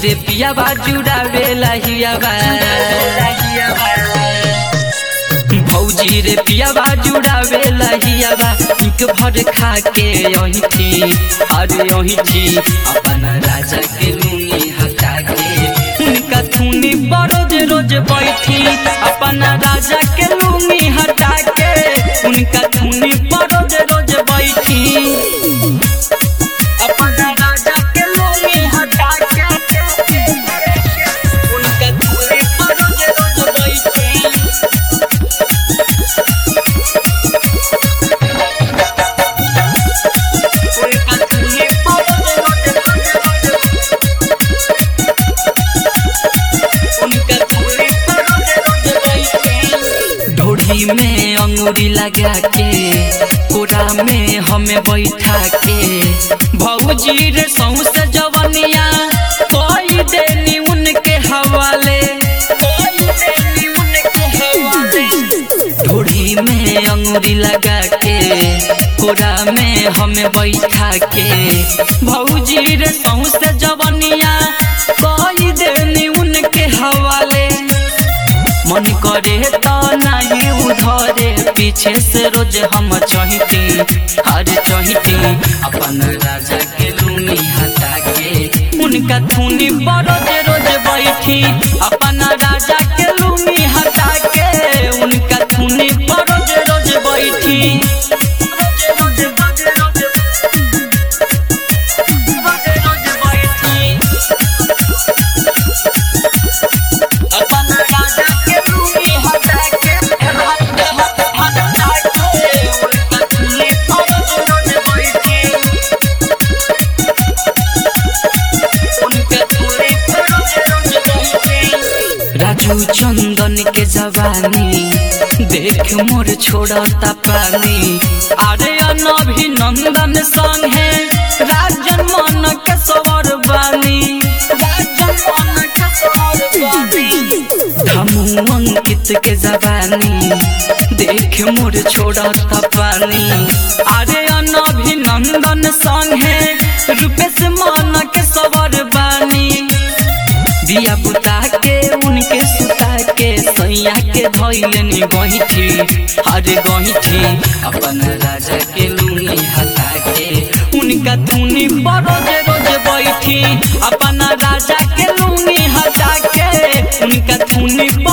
रे पियाबा जुड़ावे लहियाबा भौजी रे पियाबा जुड़ावे लहियाबा इक भर खा के यही थी अरे यही थी अपन राजा के लूनी हटा के उनका थूनी बरोज रोज बैठी अपन राजा के लूनी हटा के उनका थूनी बरोज रोज बैठी अपन राजा के लूनी हटा के उनका थूनी बरोज रोज बैठी ढोढ़ी में अंगूरी लगा के कोरा में हमें बैठा के भौजी रे सौसे जवनिया कोई देनी उनके हवाले कोई देनी उनके हवाले ढोढ़ी में अंगूरी लगा के कोरा में हमें बैठा के भौजी रे सौसे जवनिया कोई देनी उनके हवाले मन करे तो नहीं उधरे पीछे से रोज हम चहिती अरे चहिती अपन राजा के लूनी हटा के उनका थूनी बरोज रोज बैठी अपन राजा के लूनी हटा के उनका थूनी बरोज रोज बैठी रोज रोज रोज रोज बैठी अपन राजा के लूनी हटा के हटा हटा के उनका थूनी बरोज रोज बैठी उनका थूनी बरोज रोज बैठी राजू चंदन के जवानी देख मोर छोड़ता पानी अरे अभिनंदन संग है राजन मन के सवर बानी राजन मन के सवर बानी धमू अंकित के जवानी देख मोर छोड़ता पानी अरे अभिनंदन संग है रूपेश मन के सवर बानी दिया बुता के उनके सुता के सैया के धैलनी गहिठी अरे गहिठी अपन राजा के लूनी हटा के उनका थूनी बरोज रोज बैठी अपन राजा के लूनी हटा के उनका थूनी